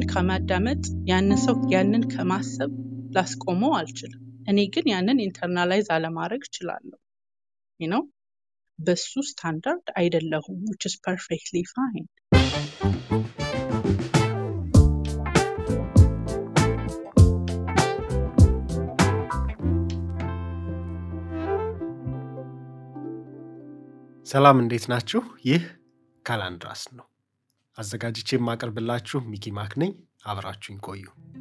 ከማዳመጥ ያንን ሰው ያንን ከማሰብ ላስቆመው አልችልም። እኔ ግን ያንን ኢንተርናላይዝ አለማድረግ እችላለሁ ነው በሱ ስታንዳርድ አይደለሁም which is perfectly fine ሰላም እንዴት ናችሁ? ይህ ካላንድራስ ነው። አዘጋጅቼ የማቀርብላችሁ ሚኪ ማክ ነኝ። አብራችሁኝ ቆዩ።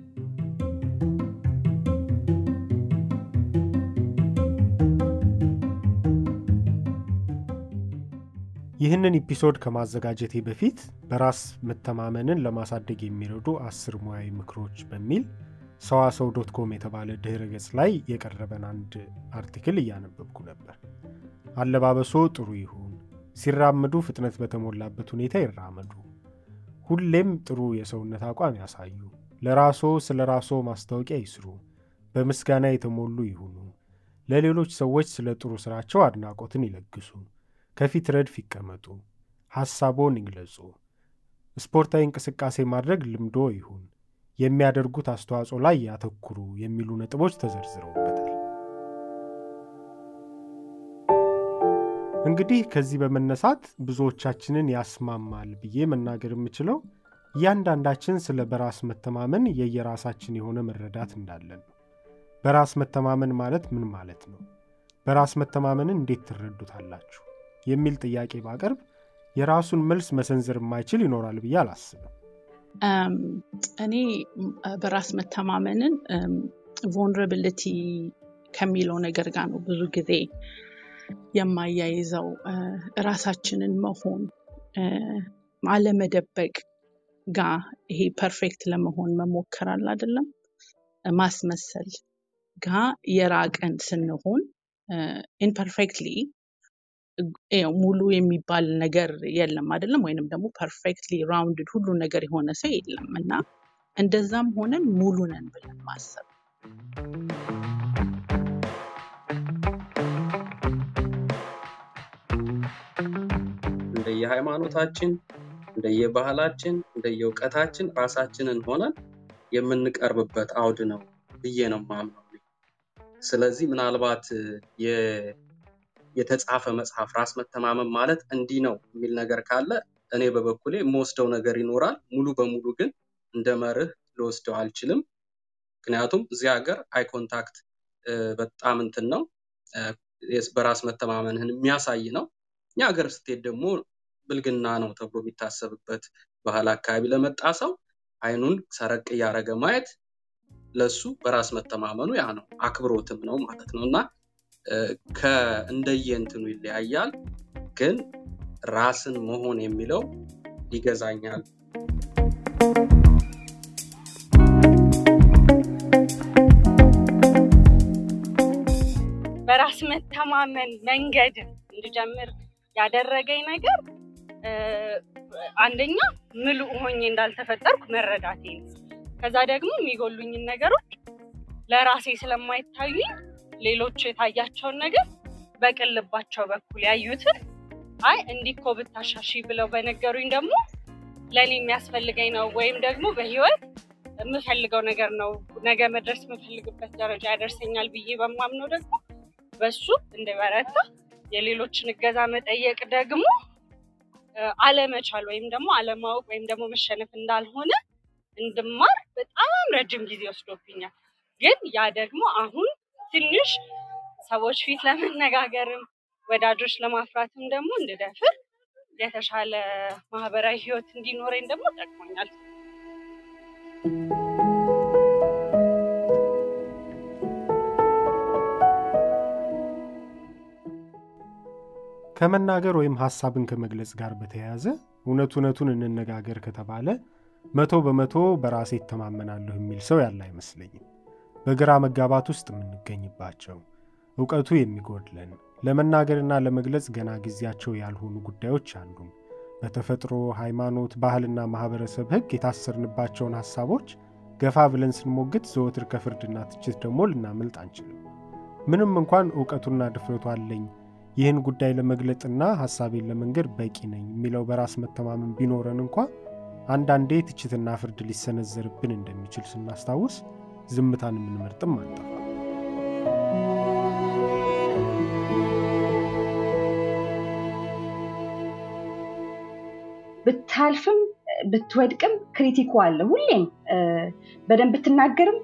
ይህንን ኢፒሶድ ከማዘጋጀቴ በፊት በራስ መተማመንን ለማሳደግ የሚረዱ አስር ሙያዊ ምክሮች በሚል ሰዋሰው ዶት ኮም የተባለ ድህረ ገጽ ላይ የቀረበን አንድ አርቲክል እያነበብኩ ነበር። አለባበሶ ጥሩ ይሁን፣ ሲራምዱ ፍጥነት በተሞላበት ሁኔታ ይራመዱ፣ ሁሌም ጥሩ የሰውነት አቋም ያሳዩ፣ ለራሶ ስለ ራሶ ማስታወቂያ ይስሩ፣ በምስጋና የተሞሉ ይሁኑ፣ ለሌሎች ሰዎች ስለ ጥሩ ሥራቸው አድናቆትን ይለግሱ፣ ከፊት ረድፍ ይቀመጡ፣ ሐሳቦን ይግለጹ፣ ስፖርታዊ እንቅስቃሴ ማድረግ ልምዶ ይሁን፣ የሚያደርጉት አስተዋጽኦ ላይ ያተኩሩ የሚሉ ነጥቦች ተዘርዝረውበታል። እንግዲህ ከዚህ በመነሳት ብዙዎቻችንን ያስማማል ብዬ መናገር የምችለው እያንዳንዳችን ስለ በራስ መተማመን የየራሳችን የሆነ መረዳት እንዳለን ነው። በራስ መተማመን ማለት ምን ማለት ነው? በራስ መተማመንን እንዴት ትረዱታላችሁ? የሚል ጥያቄ ባቀርብ የራሱን መልስ መሰንዘር የማይችል ይኖራል ብዬ አላስብም። እኔ በራስ መተማመንን ቮንረብሊቲ ከሚለው ነገር ጋር ነው ብዙ ጊዜ የማያይዘው ራሳችንን መሆን አለመደበቅ ጋር ይሄ ፐርፌክት ለመሆን መሞከር አለ አይደለም ማስመሰል ጋር የራቀን ስንሆን ኢምፐርፌክትሊ ሙሉ የሚባል ነገር የለም አይደለም ወይንም ደግሞ ፐርፌክትሊ ራውንድድ ሁሉ ነገር የሆነ ሰው የለም እና እንደዛም ሆነን ሙሉ ነን ብለን ማሰብ እንደየሃይማኖታችን፣ እንደየባህላችን፣ እንደየእውቀታችን ራሳችንን ሆነን የምንቀርብበት አውድ ነው ብዬ ነው ማምነው። ስለዚህ ምናልባት የተጻፈ መጽሐፍ ራስ መተማመን ማለት እንዲህ ነው የሚል ነገር ካለ እኔ በበኩሌ የምወስደው ነገር ይኖራል። ሙሉ በሙሉ ግን እንደ መርህ ልወስደው አልችልም። ምክንያቱም እዚህ ሀገር አይ ኮንታክት በጣም እንትን ነው፣ በራስ መተማመንህን የሚያሳይ ነው። እኛ ሀገር ስትሄድ ደግሞ ብልግና ነው ተብሎ የሚታሰብበት ባህል አካባቢ ለመጣ ሰው አይኑን ሰረቅ እያደረገ ማየት ለሱ በራስ መተማመኑ ያ ነው፣ አክብሮትም ነው ማለት ነው እና ከእንደየእንትኑ ይለያያል። ግን ራስን መሆን የሚለው ይገዛኛል። በራስ መተማመን መንገድ እንድጀምር ያደረገኝ ነገር አንደኛ ምሉእ ሆኜ እንዳልተፈጠርኩ መረዳቴ ነው። ከዛ ደግሞ የሚጎሉኝን ነገሮች ለራሴ ስለማይታዩኝ ሌሎች የታያቸውን ነገር በቅን ልባቸው በኩል ያዩትን አይ እንዲህ እኮ ብታሻሺ ብለው በነገሩኝ ደግሞ ለእኔ የሚያስፈልገኝ ነው ወይም ደግሞ በህይወት የምፈልገው ነገር ነው ነገ መድረስ የምፈልግበት ደረጃ ያደርሰኛል ብዬ በማምነው ደግሞ በሱ እንደበረታ የሌሎችን እገዛ መጠየቅ ደግሞ አለመቻል ወይም ደግሞ አለማወቅ ወይም ደግሞ መሸነፍ እንዳልሆነ እንድማር በጣም ረጅም ጊዜ ወስዶብኛል። ግን ያ ደግሞ አሁን ትንሽ ሰዎች ፊት ለመነጋገርም ወዳጆች ለማፍራትም ደግሞ እንድደፍር የተሻለ ማህበራዊ ህይወት እንዲኖረኝ ደግሞ ጠቅሞኛል። ከመናገር ወይም ሀሳብን ከመግለጽ ጋር በተያያዘ እውነት እውነቱን እንነጋገር ከተባለ መቶ በመቶ በራሴ እተማመናለሁ የሚል ሰው ያለ አይመስለኝም። በግራ መጋባት ውስጥ የምንገኝባቸው እውቀቱ የሚጎድለን ለመናገርና ለመግለጽ ገና ጊዜያቸው ያልሆኑ ጉዳዮች አሉን። በተፈጥሮ ሃይማኖት፣ ባህልና ማህበረሰብ ህግ የታሰርንባቸውን ሀሳቦች ገፋ ብለን ስንሞግት ዘወትር ከፍርድና ትችት ደግሞ ልናመልጥ አንችልም። ምንም እንኳን እውቀቱና ድፍረቱ አለኝ ይህን ጉዳይ ለመግለጥና ሀሳቤን ለመንገድ በቂ ነኝ የሚለው በራስ መተማመን ቢኖረን እንኳ አንዳንዴ ትችትና ፍርድ ሊሰነዘርብን እንደሚችል ስናስታውስ ዝምታን የምንመርጥም አንጠፋ። ብታልፍም ብትወድቅም ክሪቲኩ አለ። ሁሌም በደንብ ብትናገርም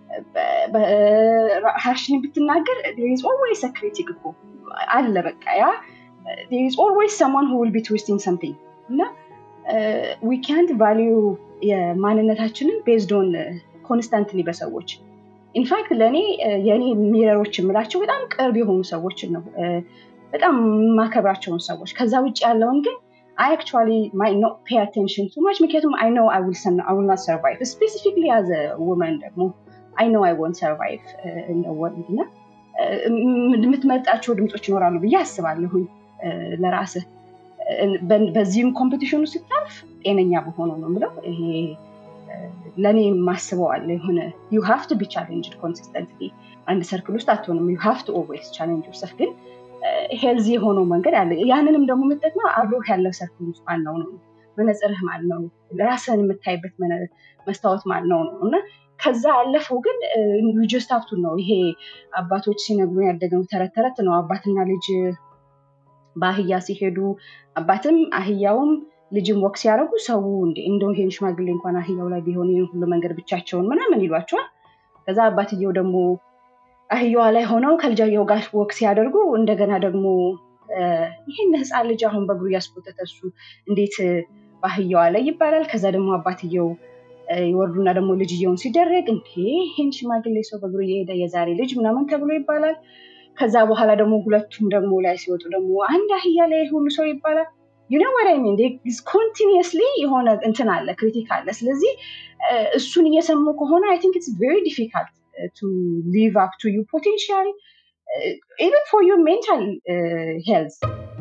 ሀርሽን ብትናገር ዝ ኦልዌይስ ክሪቲክ እኮ አለ። በቃ ያ ዝ ኦልዌይስ ሰማን ሁ ዊል ቢ ትዊስቲንግ ሰምቲንግ እና ዊ ካንት ቫሊዩ የማንነታችንን ቤዝድ ኦን ኮንስታንትሊ በሰዎች ኢንፋክት ለእኔ የእኔ ሚረሮች የምላቸው በጣም ቅርብ የሆኑ ሰዎችን ነው፣ በጣም የማከብራቸውን ሰዎች። ከዛ ውጭ ያለውን ግን አይ አክቹዋሊ ማይ ኖት ፔይ አቴንሽን ቱ ማች ምክንያቱም አይ ኖው አይ ዊል ናት ሰርቫይቭ ስፔሲፊክሊ አዘ ውመን ደግሞ አይ ኖው አይ ወንት ሰርቫይቭ እንደወንድ እና የምትመርጣቸው ድምፆች ይኖራሉ ብዬ አስባለሁኝ ለራስህ በዚህም ኮምፒቲሽኑ ስታልፍ ጤነኛ በሆነው ነው ምለው ይሄ ለእኔ ማስበዋለ የሆነ ዩ ሃቭ ቱ ቢ ቻሌንጅድ ኮንሲስተንትሊ አንድ ሰርክል ውስጥ አትሆንም ዩ ሃቭ ቱ ኦልዌይስ ቻሌንጅ ዮርሰልፍ ግን ሄልዚ የሆነው መንገድ አለ ያንንም ደግሞ የምጠቅመው አብሮህ ያለው ሰርክል ውስጥ ማነው ነው መነጽርህ ማን ነው ራስህን የምታይበት መስታወት ማን ነው ነው እና ከዛ ያለፈው ግን ጀስት ሀብቱ ነው ይሄ አባቶች ሲነግሩ ያደገው ተረት ተረት ነው አባትና ልጅ በአህያ ሲሄዱ አባትም አህያውም ልጅም ወቅ ሲያደርጉ ሰው እንደው ይሄን ሽማግሌ እንኳን አህያው ላይ ቢሆን ይህን ሁሉ መንገድ ብቻቸውን ምናምን ይሏቸዋል። ከዛ አባትየው ደግሞ አህያዋ ላይ ሆነው ከልጃየው ጋር ወቅ ሲያደርጉ እንደገና ደግሞ ይህን ህፃን ልጅ አሁን በእግሩ እያስቆጠተ እሱ እንዴት በአህያዋ ላይ ይባላል። ከዛ ደግሞ አባትየው ይወርዱና ደግሞ ልጅየውን ሲደረግ እንዴ ይህን ሽማግሌ ሰው በእግሩ እየሄደ የዛሬ ልጅ ምናምን ተብሎ ይባላል። ከዛ በኋላ ደግሞ ሁለቱም ደግሞ ላይ ሲወጡ ደግሞ አንድ አህያ ላይ ሁሉ ሰው ይባላል። ዩኖ ወደ ሚን ኮንቲኒየስሊ የሆነ እንትን አለ ክሪቲክ አለ። ስለዚህ እሱን እየሰሙ ከሆነ አይ ቲንክ ኢትስ ቬሪ ዲፊካልት ቱ ሊቭ አፕ ቱ ዩ ፖቴንሻል ኢቨን ፎር ዩር ሜንታል ሄልዝ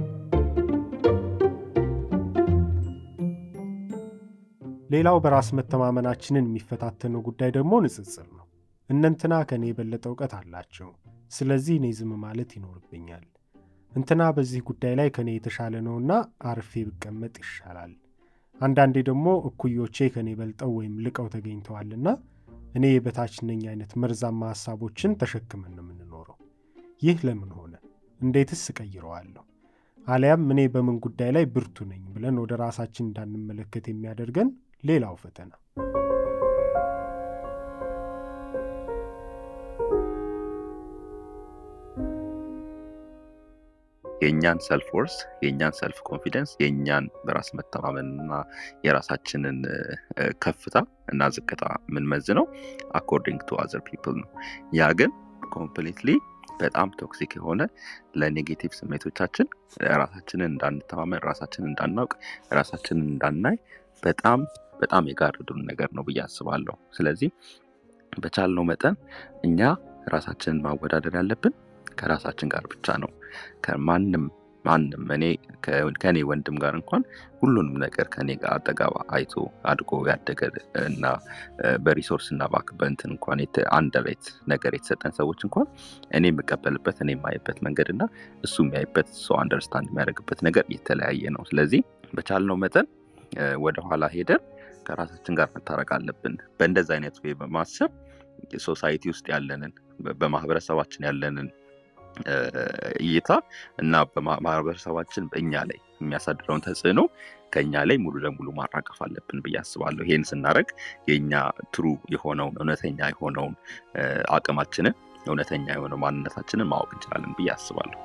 ሌላው በራስ መተማመናችንን የሚፈታተነው ጉዳይ ደግሞ ንጽጽር ነው። እነንትና ከእኔ የበለጠ እውቀት አላቸው፣ ስለዚህ እኔ ዝም ማለት ይኖርብኛል። እንትና በዚህ ጉዳይ ላይ ከእኔ የተሻለ ነውና አርፌ ብቀመጥ ይሻላል። አንዳንዴ ደግሞ እኩዮቼ ከእኔ በልጠው ወይም ልቀው ተገኝተዋልና እኔ የበታች ነኝ አይነት መርዛማ ሀሳቦችን ተሸክመን ነው የምንኖረው። ይህ ለምን ሆነ? እንዴትስ እቀይረዋለሁ? አሊያም እኔ በምን ጉዳይ ላይ ብርቱ ነኝ ብለን ወደ ራሳችን እንዳንመለከት የሚያደርገን ሌላው ፈተና የእኛን ሰልፍ ወርስ የእኛን ሰልፍ ኮንፊደንስ የእኛን በራስ መተማመንና የራሳችንን ከፍታ እና ዝቅታ የምንመዝነው አኮርዲንግ ቱ አዘር ፒፕል ነው። ያ ግን ኮምፕሊትሊ በጣም ቶክሲክ የሆነ ለኔጌቲቭ ስሜቶቻችን ራሳችንን እንዳንተማመን፣ ራሳችንን እንዳናውቅ፣ ራሳችንን እንዳናይ በጣም በጣም የጋረዱን ነገር ነው ብዬ አስባለሁ። ስለዚህ በቻልነው መጠን እኛ ራሳችንን ማወዳደር ያለብን ከራሳችን ጋር ብቻ ነው። ከማንም ማንም እኔ ከእኔ ወንድም ጋር እንኳን ሁሉንም ነገር ከኔ ጋር አጠገባ አይቶ አድጎ ያደገ እና በሪሶርስ እና ባክ በእንትን እንኳን አንድ ሬት ነገር የተሰጠን ሰዎች እንኳን እኔ የምቀበልበት እኔ የማይበት መንገድ እና እሱ የሚያይበት ሰው አንደርስታንድ የሚያደርግበት ነገር የተለያየ ነው። ስለዚህ በቻልነው መጠን ወደኋላ ሄደን ከራሳችን ጋር መታረቅ አለብን። በእንደዚ አይነት ወይ በማሰብ ሶሳይቲ ውስጥ ያለንን በማህበረሰባችን ያለንን እይታ እና በማህበረሰባችን በእኛ ላይ የሚያሳድረውን ተጽዕኖ ከኛ ላይ ሙሉ ለሙሉ ማራቀፍ አለብን ብዬ አስባለሁ። ይህን ስናደርግ የእኛ ትሩ የሆነውን እውነተኛ የሆነውን አቅማችንን እውነተኛ የሆነው ማንነታችንን ማወቅ እንችላለን ብዬ አስባለሁ።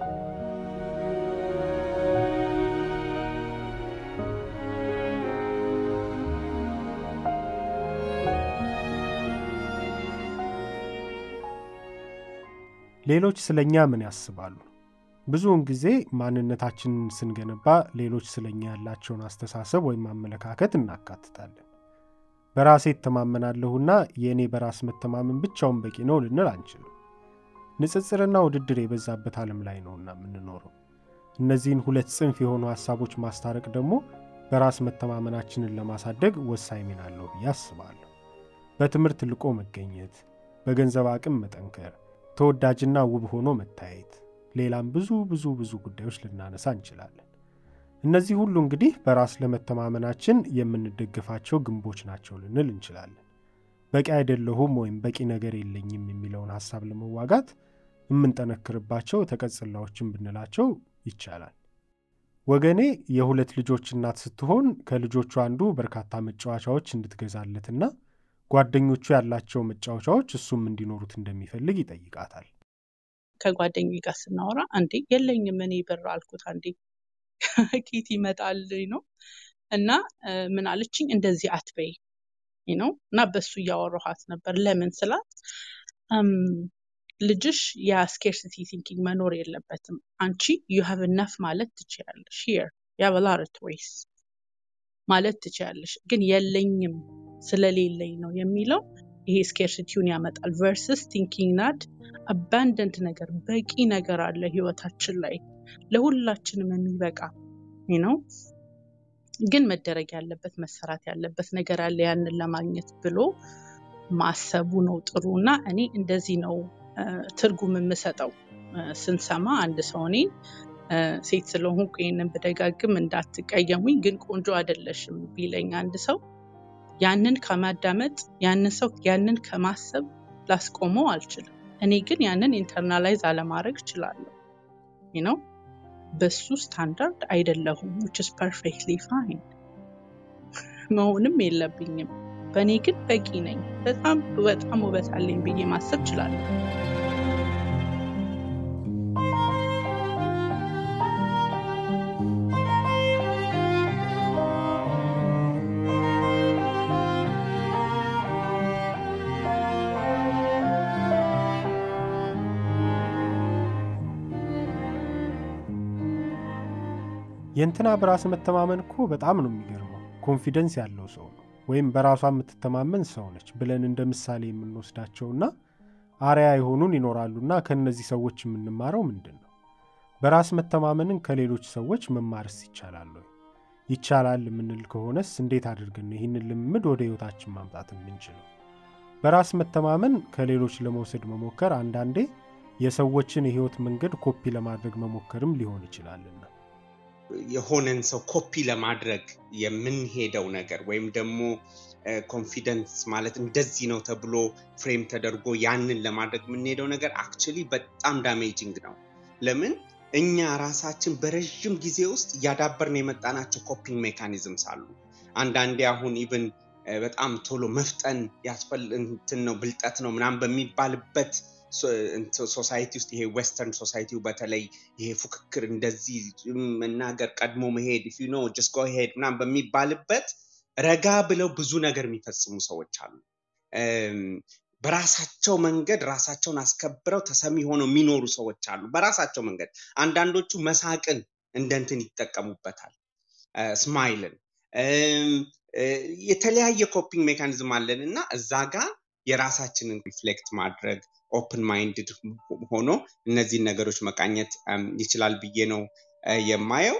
ሌሎች ስለኛ ምን ያስባሉ? ብዙውን ጊዜ ማንነታችንን ስንገነባ ሌሎች ስለኛ ያላቸውን አስተሳሰብ ወይም አመለካከት እናካትታለን። በራሴ እተማመናለሁና የእኔ በራስ መተማመን ብቻውን በቂ ነው ልንል አንችልም። ንጽጽርና ውድድር የበዛበት ዓለም ላይ ነውና የምንኖረው። እነዚህን ሁለት ጽንፍ የሆኑ ሐሳቦች ማስታረቅ ደግሞ በራስ መተማመናችንን ለማሳደግ ወሳኝ ሚና አለው ብዬ አስባለሁ። በትምህርት ልቆ መገኘት፣ በገንዘብ አቅም መጠንከር ተወዳጅና ውብ ሆኖ መታየት፣ ሌላም ብዙ ብዙ ብዙ ጉዳዮች ልናነሳ እንችላለን። እነዚህ ሁሉ እንግዲህ በራስ ለመተማመናችን የምንደግፋቸው ግንቦች ናቸው ልንል እንችላለን። በቂ አይደለሁም ወይም በቂ ነገር የለኝም የሚለውን ሀሳብ ለመዋጋት የምንጠነክርባቸው ተቀጽላዎችን ብንላቸው ይቻላል። ወገኔ የሁለት ልጆች እናት ስትሆን ከልጆቹ አንዱ በርካታ መጫወቻዎች እንድትገዛለትና ጓደኞቹ ያላቸው መጫወቻዎች እሱም እንዲኖሩት እንደሚፈልግ ይጠይቃታል። ከጓደኛ ጋር ስናወራ አንዴ የለኝም እኔ ብር አልኩት። አንዴ ኬት ይመጣል ነው እና ምን አለችኝ፣ እንደዚህ አትበይ ነው እና በሱ እያወራኋት ነበር። ለምን ስላት ልጅሽ የስኬርሲቲ ቲንኪንግ መኖር የለበትም። አንቺ ዩ ሃቭ ነፍ ማለት ትችያለሽ። ሂር ዩ ሃቭ ሎት ዌይስ ማለት ትችያለሽ፣ ግን የለኝም ስለሌለኝ ነው የሚለው ይሄ ስኬርሲቲውን ያመጣል። ቨርስስ ቲንኪንግ ናት አባንደንት ነገር በቂ ነገር አለ ህይወታችን ላይ ለሁላችንም የሚበቃ ነው። ግን መደረግ ያለበት መሰራት ያለበት ነገር አለ ያንን ለማግኘት ብሎ ማሰቡ ነው ጥሩ እና እኔ እንደዚህ ነው ትርጉም የምሰጠው። ስንሰማ አንድ ሰው እኔን ሴት ስለሆንኩ ይህንን ብደጋግም እንዳትቀየሙኝ፣ ግን ቆንጆ አይደለሽም ቢለኝ አንድ ሰው ያንን ከማዳመጥ ያንን ሰው ያንን ከማሰብ ላስቆመው አልችልም። እኔ ግን ያንን ኢንተርናላይዝ አለማድረግ እችላለሁ ነው በሱ ስታንዳርድ አይደለሁም which is perfectly fine መሆንም የለብኝም። በእኔ ግን በቂ ነኝ፣ በጣም በጣም ውበት አለኝ ብዬ ማሰብ እችላለሁ። የእንትና በራስ መተማመን እኮ በጣም ነው የሚገርመው። ኮንፊደንስ ያለው ሰው ነው ወይም በራሷ የምትተማመን ሰው ነች ብለን እንደ ምሳሌ የምንወስዳቸውና አርያ የሆኑን ይኖራሉና ከእነዚህ ሰዎች የምንማረው ምንድን ነው? በራስ መተማመንን ከሌሎች ሰዎች መማርስ ይቻላል ወይ? ይቻላል የምንል ከሆነስ እንዴት አድርገን ነው ይህንን ልምምድ ወደ ህይወታችን ማምጣት የምንችለው? በራስ መተማመን ከሌሎች ለመውሰድ መሞከር አንዳንዴ የሰዎችን የህይወት መንገድ ኮፒ ለማድረግ መሞከርም ሊሆን ይችላልና የሆነን ሰው ኮፒ ለማድረግ የምንሄደው ነገር ወይም ደግሞ ኮንፊደንስ ማለት እንደዚህ ነው ተብሎ ፍሬም ተደርጎ ያንን ለማድረግ የምንሄደው ነገር አክቹሊ በጣም ዳሜጂንግ ነው። ለምን እኛ ራሳችን በረዥም ጊዜ ውስጥ እያዳበርን የመጣናቸው ኮፒንግ ሜካኒዝምስ አሉ። አንዳንዴ አሁን ኢቭን በጣም ቶሎ መፍጠን ያስፈል እንትን ነው ብልጠት ነው ምናምን በሚባልበት ሶሳይቲ ውስጥ ይሄ ዌስተርን ሶሳይቲው በተለይ ይሄ ፉክክር እንደዚህ መናገር ቀድሞ መሄድ ፊ ኖ ጀስት ጎ ሄድ ምናምን በሚባልበት ረጋ ብለው ብዙ ነገር የሚፈጽሙ ሰዎች አሉ። በራሳቸው መንገድ ራሳቸውን አስከብረው ተሰሚ ሆነው የሚኖሩ ሰዎች አሉ። በራሳቸው መንገድ አንዳንዶቹ መሳቅን እንደ እንትን ይጠቀሙበታል፣ ስማይልን የተለያየ ኮፒንግ ሜካኒዝም አለን እና እዛ ጋር የራሳችንን ሪፍሌክት ማድረግ ኦፕን ማይንድድ ሆኖ እነዚህን ነገሮች መቃኘት ይችላል ብዬ ነው የማየው።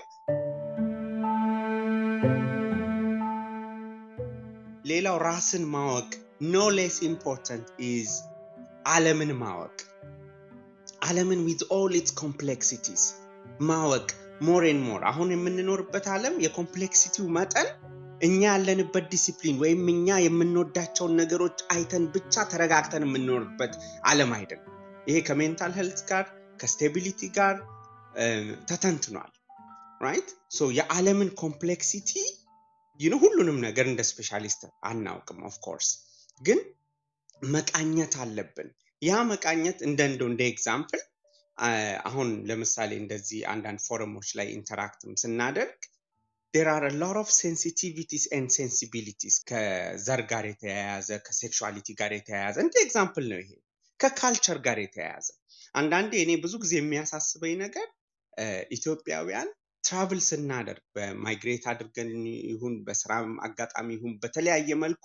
ሌላው ራስን ማወቅ ኖ ሌስ ኢምፖርታንት ኢዝ ዓለምን ማወቅ ዓለምን ዊዝ ኦል ኢትስ ኮምፕሌክሲቲስ ማወቅ ሞር ኤን ሞር አሁን የምንኖርበት ዓለም የኮምፕሌክሲቲው መጠን እኛ ያለንበት ዲሲፕሊን ወይም እኛ የምንወዳቸውን ነገሮች አይተን ብቻ ተረጋግተን የምንኖርበት ዓለም አይደለም። ይሄ ከሜንታል ሄልት ጋር ከስቴቢሊቲ ጋር ተተንትኗል። ራይት ሶ የዓለምን ኮምፕሌክሲቲ ይህ ሁሉንም ነገር እንደ ስፔሻሊስት አናውቅም። ኦፍኮርስ ግን መቃኘት አለብን። ያ መቃኘት እንደ እንደው እንደ ኤግዛምፕል አሁን ለምሳሌ እንደዚህ አንዳንድ ፎረሞች ላይ ኢንተራክትም ስናደርግ ዴር አር ሎት ኦፍ ሴንሲቲቪቲስ ኤንድ ሴንሲቢሊቲስ ከዘር ጋር የተያያዘ ከሴክሹዋሊቲ ጋር የተያያዘ እንደ ኤግዛምፕል ነው ይሄ ከካልቸር ጋር የተያያዘ አንዳንዴ እኔ ብዙ ጊዜ የሚያሳስበኝ ነገር ኢትዮጵያውያን ትራቭል ስናደርግ በማይግሬት አድርገን ይሁን በስራ አጋጣሚ ይሁን በተለያየ መልኩ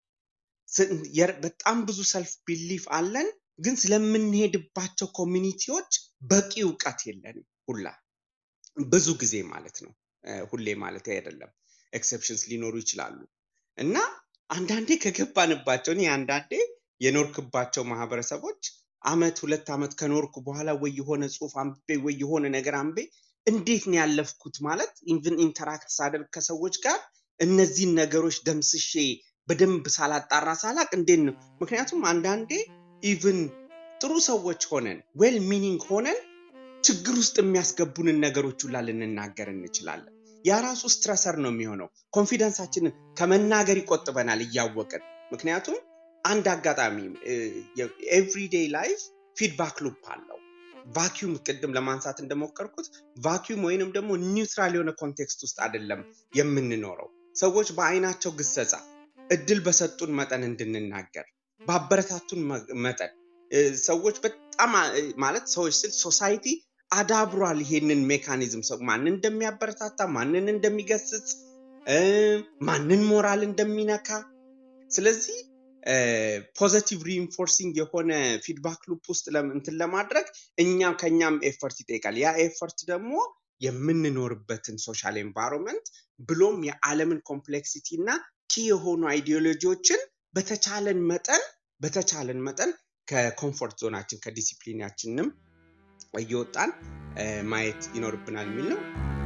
በጣም ብዙ ሰልፍ ቢሊፍ አለን፣ ግን ስለምንሄድባቸው ኮሚኒቲዎች በቂ እውቀት የለንም ሁላ ብዙ ጊዜ ማለት ነው። ሁሌ ማለት አይደለም፣ ኤክሰፕሽንስ ሊኖሩ ይችላሉ። እና አንዳንዴ ከገባንባቸው እኔ አንዳንዴ የኖርክባቸው ማህበረሰቦች አመት ሁለት አመት ከኖርኩ በኋላ ወይ የሆነ ጽሁፍ አንብቤ ወይ የሆነ ነገር አንቤ እንዴት ነው ያለፍኩት ማለት ኢቭን ኢንተራክት ሳደርግ ከሰዎች ጋር እነዚህን ነገሮች ደምስሼ በደንብ ሳላጣራ ሳላቅ እንዴት ነው ምክንያቱም አንዳንዴ ኢቭን ጥሩ ሰዎች ሆነን ዌል ሚኒንግ ሆነን ችግር ውስጥ የሚያስገቡንን ነገሮች ሁላ ልንናገር እንችላለን ያ ራሱ ስትረሰር ነው የሚሆነው ኮንፊደንሳችንን ከመናገር ይቆጥበናል እያወቅን ምክንያቱም አንድ አጋጣሚ ኤቭሪዴይ ላይፍ ፊድባክ ሉፕ አለው ቫኪዩም ቅድም ለማንሳት እንደሞከርኩት ቫኪዩም ወይንም ደግሞ ኒውትራል የሆነ ኮንቴክስት ውስጥ አይደለም የምንኖረው ሰዎች በአይናቸው ግሰጻ እድል በሰጡን መጠን እንድንናገር ባበረታቱን መጠን ሰዎች በጣም ማለት ሰዎች ስል ሶሳይቲ አዳብሯል ይሄንን ሜካኒዝም ሰው ማንን እንደሚያበረታታ ማንን እንደሚገስጽ ማንን ሞራል እንደሚነካ ስለዚህ ፖዘቲቭ ሪኢንፎርሲንግ የሆነ ፊድባክ ሉፕ ውስጥ እንትን ለማድረግ እኛም ከኛም ኤፈርት ይጠይቃል ያ ኤፈርት ደግሞ የምንኖርበትን ሶሻል ኤንቫይሮንመንት ብሎም የዓለምን ኮምፕሌክሲቲ እና ኪ የሆኑ አይዲዮሎጂዎችን በተቻለን መጠን በተቻለን መጠን ከኮምፎርት ዞናችን ከዲሲፕሊናችንም እየወጣን ማየት ይኖርብናል የሚል ነው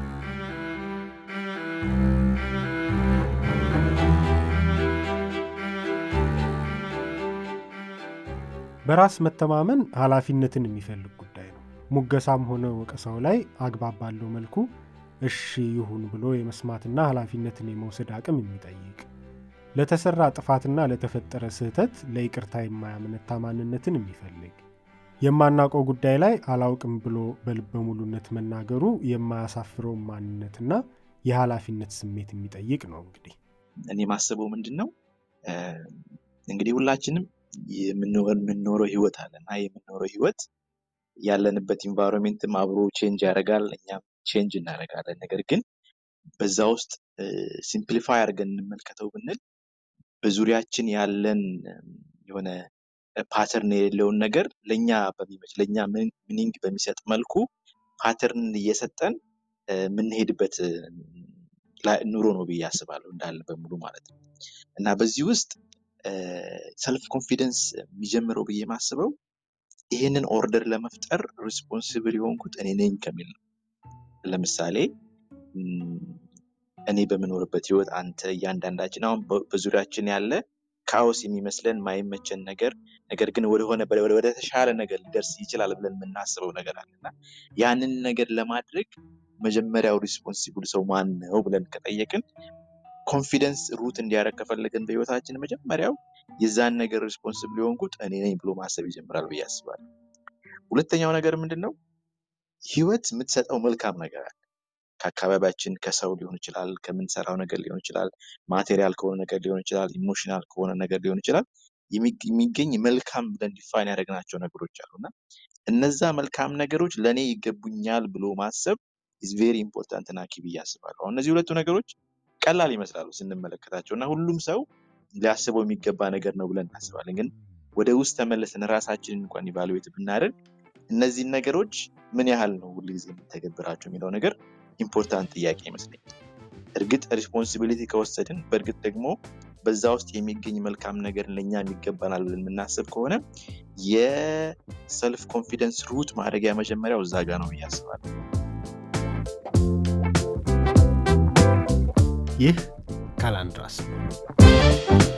በራስ መተማመን ኃላፊነትን የሚፈልግ ጉዳይ ነው ሙገሳም ሆነ ወቀሳው ላይ አግባብ ባለው መልኩ እሺ ይሁን ብሎ የመስማትና ኃላፊነትን የመውሰድ አቅም የሚጠይቅ ለተሰራ ጥፋትና ለተፈጠረ ስህተት ለይቅርታ የማያመነታ ማንነትን የሚፈልግ የማናውቀው ጉዳይ ላይ አላውቅም ብሎ በልበ ሙሉነት መናገሩ የማያሳፍረውን ማንነትና የኃላፊነት ስሜት የሚጠይቅ ነው እንግዲህ እኔ ማስበው ምንድን ነው እንግዲህ ሁላችንም የምንኖረው ህይወት አለ እና የምንኖረው ህይወት ያለንበት ኢንቫይሮንሜንትም አብሮ ቼንጅ ያደርጋል እኛም ቼንጅ እናደርጋለን ነገር ግን በዛ ውስጥ ሲምፕሊፋይ አድርገን እንመልከተው ብንል በዙሪያችን ያለን የሆነ ፓተርን የሌለውን ነገር ለእኛ በሚመች ለእኛ ሚኒንግ በሚሰጥ መልኩ ፓተርን እየሰጠን የምንሄድበት ኑሮ ነው ብዬ አስባለሁ እንዳለ በሙሉ ማለት ነው እና በዚህ ውስጥ ሰልፍ ኮንፊደንስ የሚጀምረው ብዬ ማስበው ይህንን ኦርደር ለመፍጠር ሪስፖንሲብል የሆንኩት እኔ ነኝ ከሚል ነው ለምሳሌ እኔ በምኖርበት ህይወት አንተ እያንዳንዳችን አሁን በዙሪያችን ያለ ካኦስ የሚመስለን ማይመቸን ነገር ነገር ግን ወደሆነ ወደ ተሻለ ነገር ሊደርስ ይችላል ብለን የምናስበው ነገር አለና ያንን ነገር ለማድረግ መጀመሪያው ሪስፖንሲብል ሰው ማን ነው ብለን ከጠየቅን ኮንፊደንስ ሩት እንዲያደረግ ከፈለገን በህይወታችን መጀመሪያው የዛን ነገር ሪስፖንስብል የሆንኩት እኔ ነኝ ብሎ ማሰብ ይጀምራል ብዬ አስባለሁ ሁለተኛው ነገር ምንድን ነው ህይወት የምትሰጠው መልካም ነገር አለ ከአካባቢያችን ከሰው ሊሆን ይችላል ከምንሰራው ነገር ሊሆን ይችላል ማቴሪያል ከሆነ ነገር ሊሆን ይችላል ኢሞሽናል ከሆነ ነገር ሊሆን ይችላል የሚገኝ መልካም ብለን ዲፋይን ያደረግናቸው ነገሮች አሉ እና እነዛ መልካም ነገሮች ለእኔ ይገቡኛል ብሎ ማሰብ ኢዝ ቬሪ ኢምፖርታንት ና ኪ ብዬ አስባለሁ አሁን እነዚህ ሁለቱ ነገሮች ቀላል ይመስላሉ ስንመለከታቸው እና ሁሉም ሰው ሊያስበው የሚገባ ነገር ነው ብለን እናስባለን ግን ወደ ውስጥ ተመለስን ራሳችንን እንኳን ኢቫሉዌት ብናደርግ እነዚህን ነገሮች ምን ያህል ነው ሁሉ ጊዜ የምተገብራቸው የሚለው ነገር ኢምፖርታንት ጥያቄ ይመስለኛል እርግጥ ሪስፖንሲቢሊቲ ከወሰድን በእርግጥ ደግሞ በዛ ውስጥ የሚገኝ መልካም ነገር ለእኛ የሚገባናል ብለን የምናስብ ከሆነ የሰልፍ ኮንፊደንስ ሩት ማድረጊያ መጀመሪያው እዛ ጋ ነው ብዬ አስባለሁ ይህ ካላንድራስ ነው